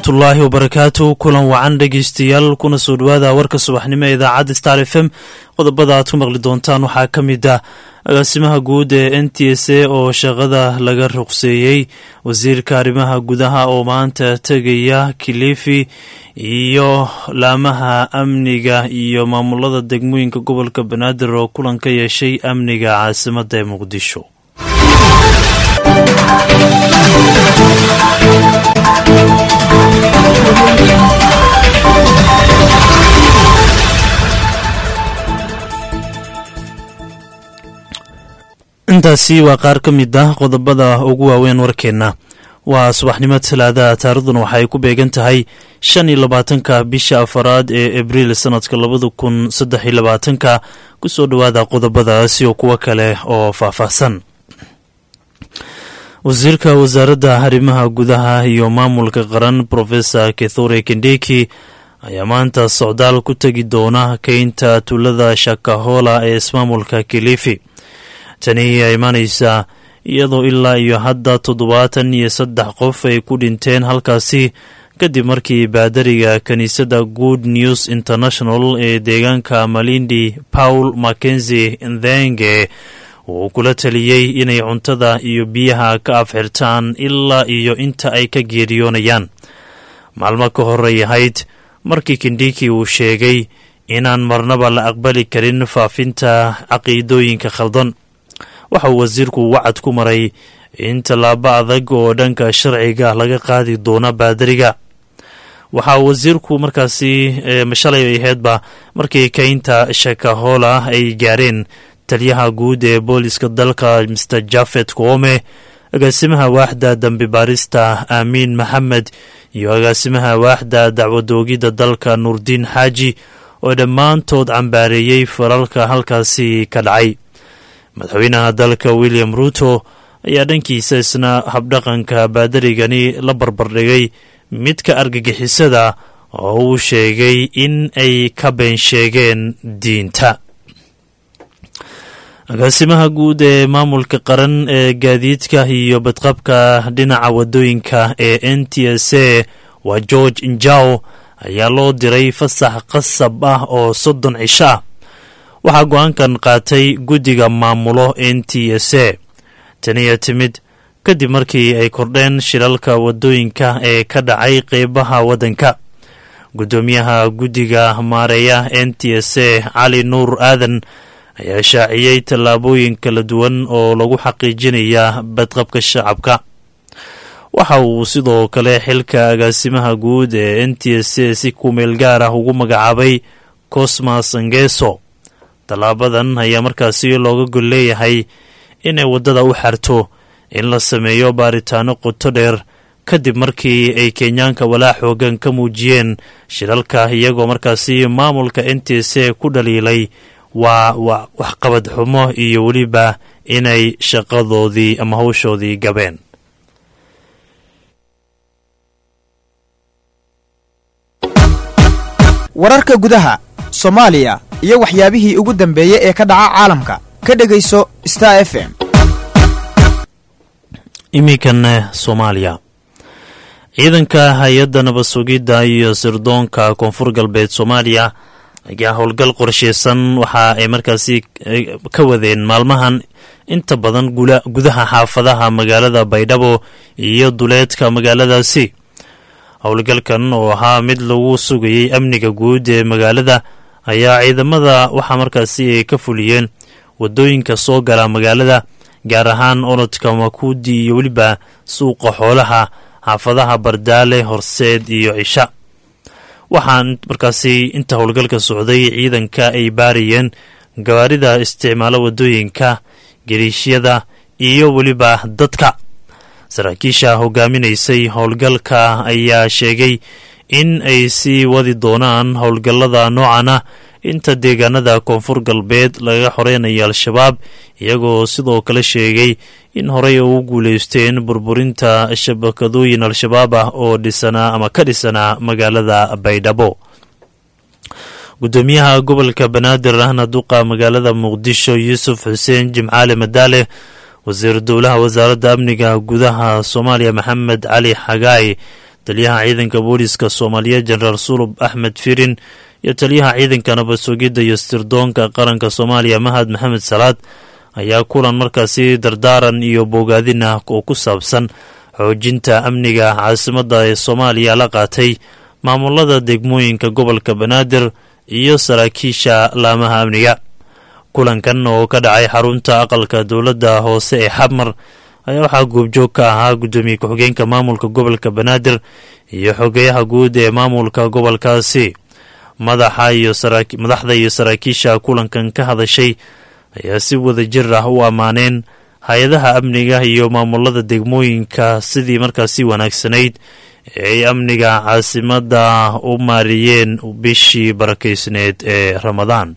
waraxmatullaahi wabarakaatu kulan wacan dhegeystayaal kuna soo dhowaada warka subaxnimo ee idaacadda star f m qodobada aad ku maqli doontaan waxaa ka mid ah agaasimaha guud ee n t s a oo shaqada laga ruqseeyey wasiirka arrimaha gudaha oo maanta tegaya kilifi iyo laamaha amniga iyo maamulada degmooyinka gobolka banaadir oo kulan ka yeeshay amniga caasimadda ee muqdisho intaasi waa qaar ka mid ah qodobada ugu waaweyn warkeenna waa subaxnimo talaadaha taariikhduna waxaay ku beegan tahay shan iyo labaatanka bisha afaraad ee abriil sanadka labada kun saddex iyo labaatanka kusoo dhowaada qodobadaasi oo kuwo kale oo faahfaahsan wasiirka wasaaradda arrimaha gudaha iyo maamulka qaran profesor kithure kendeki ayaa maanta socdaal ku tegi doona keynta tuulada shakahola ee ismaamulka kilifi tani ayaa imaanaysaa iyadoo ilaa iyo hadda toddobaatan iyo saddex qof ay ku dhinteen halkaasi kadib markii baadariga kiniisadda good news international ee deegaanka malindi paul mackenzi ndhenge uu kula taliyey inay cuntada iyo biyaha ka afxirtaan ilaa iyo inta ay ka geeriyoonayaan maalmo ka horey ahayd markii kindiki uu sheegay inaan marnaba la aqbali karin faafinta caqiidooyinka khaldan waxa uu wasiirku wacad ku maray in tallaabo adag oo dhanka sharciga laga qaadi doono baadariga waxaa wasiirku markaasi shalay ay ahaydba markii keynta shakahola ay gaareen taliyaha guud ee booliska dalka mr jafet koome agaasimaha waaxda dambi baarista aamiin maxamed iyo agaasimaha waaxda dacwadoogidda dalka nuurdiin xaaji oo dhammaantood cambaareeyey falalka halkaasi ka dhacay madaxweynaha dalka william ruuto ayaa dhankiisa isna habdhaqanka baadarigani la barbardhigay midka argagixisada oo uu sheegay in ay ka been sheegeen diinta agaasimaha guud ee maamulka qaran ee gaadiidka iyo badqabka dhinaca wadooyinka ee n t s a waa george injaw ayaa loo diray fasax qasab ah oo soddon cisho ah waxaa go-aankan qaatay guddiga maamulo n t s a taniya timid kadib markii ay kordheen shilalka wadooyinka ee ka dhacay qeybaha waddanka guddoomiyaha guddiga maareeya n t s a cali nuur aadan ayaa shaaciyey tallaabooyin kala duwan oo lagu xaqiijinaya badqabka shacabka waxa uu sidoo kale xilka agaasimaha guud ee n t s a si kumeel gaar ah ugu magacaabay cosmas angeso tallaabadan ayaa markaasi looga gol leeyahay inay waddada u xarto in la sameeyo baaritaano qoto dheer kadib markii ay kenyaanka walaa xoogan ka muujiyeen shilalka iyagoo markaasi maamulka n t s a ku dhaliilay waa waxqabad xumo iyo weliba inay shaqadoodii ama hawshoodii gabeen wararka gudaha soomaaliya iyo waxyaabihii ugu dambeeyey ee ka dhaca caalamka ka dhegayso star f m iminkana soomaaliya ciidanka hay-adda nabad sugidda iyo sirdoonka koonfur galbeed soomaaliya ayaa howlgal qorsheysan waxa ay markaasi ka wadeen maalmahan inta badan gudaha xaafadaha magaalada baydhabo iyo duleedka magaaladaasi howlgalkan oo ahaa mid lagu sugayey amniga guud ee magaalada ayaa ciidamada waxaa markaasi ay ka fuliyeen wadooyinka soo gala magaalada gaar ahaan orodka makuudi iyo weliba suuqa xoolaha xaafadaha bardaale horseed iyo cisha waxaan markaasi inta howlgalka socday ciidanka ay baarayeen gawaarida isticmaalo wadooyinka gariishyada iyo weliba dadka saraakiisha hogaaminaysay howlgalka ayaa sheegay in ay sii wadi doonaan howlgallada noocan ah inta deegaanada koonfur galbeed lagaga xoreynayo al-shabaab iyagoo sidoo kale sheegay in horey ugu guuleysteen burburinta shabakadooyin al-shabaab ah oo dhisanaa ama ka dhisanaa magaalada baydhabo gudoomiyaha gobolka banaadir ahna duqa magaalada muqdisho yuusuf xuseen jimcaale madaale wasiir dowlaha wasaaradda amniga gudaha soomaaliya maxamed cali xagaay taliyaha ciidanka booliska soomaaliyeed jenaraal sulub axmed firin iyo taliyaha ciidanka nabad sugidda iyo stirdoonka qaranka soomaaliya mahad maxamed salaad ayaa kulan markaasi dardaaran iyo bogaadin ah oo ku saabsan xoojinta amniga caasimadda ee soomaaliya la qaatay maamulada degmooyinka gobolka banaadir iyo saraakiisha laamaha amniga kulankan oo ka dhacay xarunta aqalka dowladda hoose ee xabmar ayaa waxaa goobjoog ka ahaa guddoomiye ku-xigeenka maamulka gobolka banaadir iyo xogeyaha guud ee maamulka gobolkaasi madaxda iyo saraakiisha kulankan ka hadashay ayaa si wada jir ah u ammaaneen hay-adaha amniga iyo maamulada degmooyinka sidii markaasi wanaagsanayd ee ay amniga caasimadda u maariyeen bishii barakeysneed ee ramadaan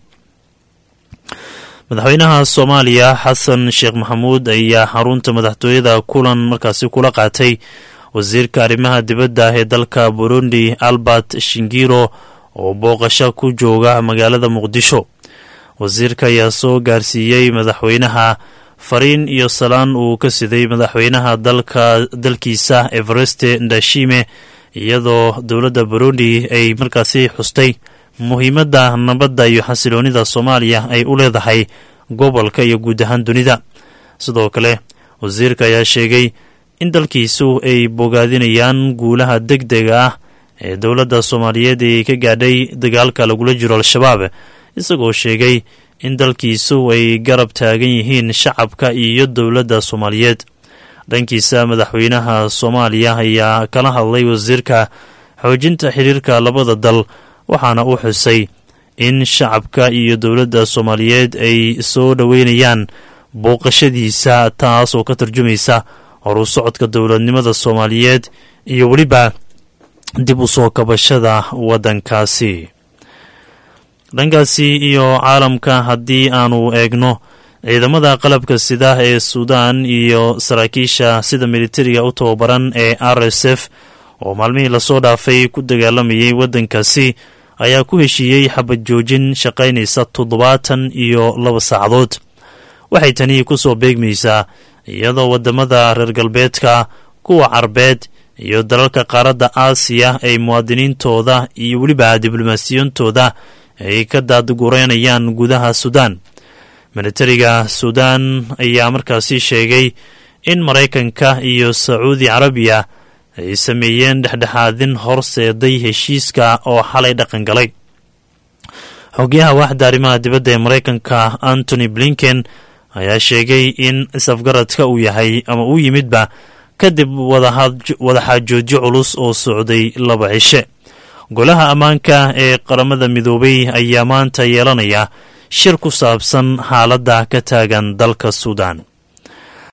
madaxweynaha soomaaliya xasan sheekh maxamuud ayaa xarunta madaxtooyada kulan markaasi kula qaatay wasiirka arrimaha dibadda ee dalka burundi albert shingiro oo booqasho ku jooga magaalada muqdisho wasiirka ayaa soo gaarsiiyey madaxweynaha fariin iyo salaan uu ka siday madaxweynaha dalka dalkiisa evereste ndashime iyadoo dowladda burundi ay markaasi xustay muhiimadda nabadda iyo xasiloonida soomaaliya ay u leedahay gobolka iyo guud ahaan dunida sidoo kale wasiirka ayaa sheegay in dalkiisu ay bogaadinayaan guulaha deg dega ah ee dowladda soomaaliyeed ay ka gaadhay dagaalka lagula jiro al-shabaab isagoo sheegay in dalkiisu ay garab taagan yihiin shacabka iyo dowladda soomaaliyeed dhankiisa madaxweynaha soomaaliya ayaa kala hadlay wasiirka xoojinta xiriirka labada dal waxaana uu xusay in shacabka iyo dowladda soomaaliyeed ay soo dhoweynayaan booqashadiisa taas oo ka tarjumaysa horu socodka dowladnimada soomaaliyeed iyo weliba dib u soo kabashada waddankaasi dhankaasi iyo caalamka haddii aanu eegno ciidamada qalabka sida ee suudaan iyo saraakiisha sida militariga u tababaran ee r s f oo maalmihii lasoo dhaafay ku dagaalamayay waddankaasi ayaa ku heshiiyey xabad joojin shaqaynaysa toddobaatan iyo laba saacadood waxay tani ku soo beegmaysaa iyadoo waddamada reer galbeedka kuwa carbeed iyo dalalka qaaradda aasiya ay muwaadiniintooda iyo weliba diblomaasiyoontooda ay ka daadgureynayaan gudaha suudaan militariga suudaan ayaa markaasi sheegay in maraykanka iyo sacuudi carabiya ay sameeyeen dhexdhexaadin horseeday heshiiska oo xalay dhaqan galay xogyaha waaxda arrimaha dibadda ee maraykanka antony blinken ayaa sheegay in isafgaradka uu yahay ama uu yimidba kadib wadaxaajoodyo culus oo socday laba cishe golaha ammaanka ee qaramada midoobay ayaa maanta yeelanaya shir ku saabsan xaaladda ka taagan dalka suudaan